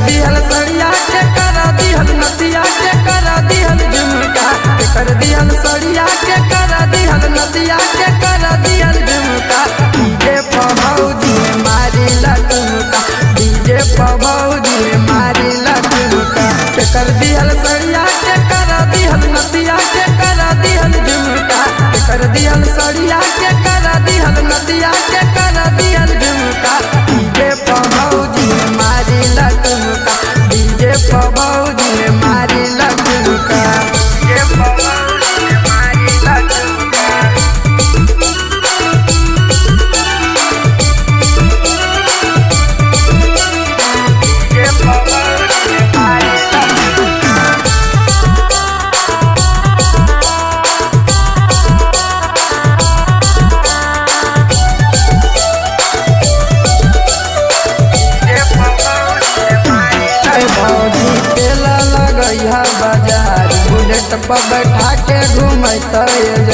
दिहल सड़िया के कर दिहल नदिया के कर दिहल झुमका के कर दिहल सड़िया के कर दिहल नदिया के कर दिहल झुमका डीजे पभौजी मारी लटुमका डीजे पभौजी मारी लटुमका के कर दिहल सड़िया के कर दिहल नदिया के कर दिहल झुमका के कर दिहल सड़िया के कर दिहल नदिया के कर दिहल झुमका डीजे पभौजी मारी लटुमका डीजे पभौजी मारी लटुमका डीजे पभौजी मारी लटुमका डीजे पभौजी मारी लटुमका ए भौजी तेला लगैहा बाजार बुलेट पर बैठा के घूमत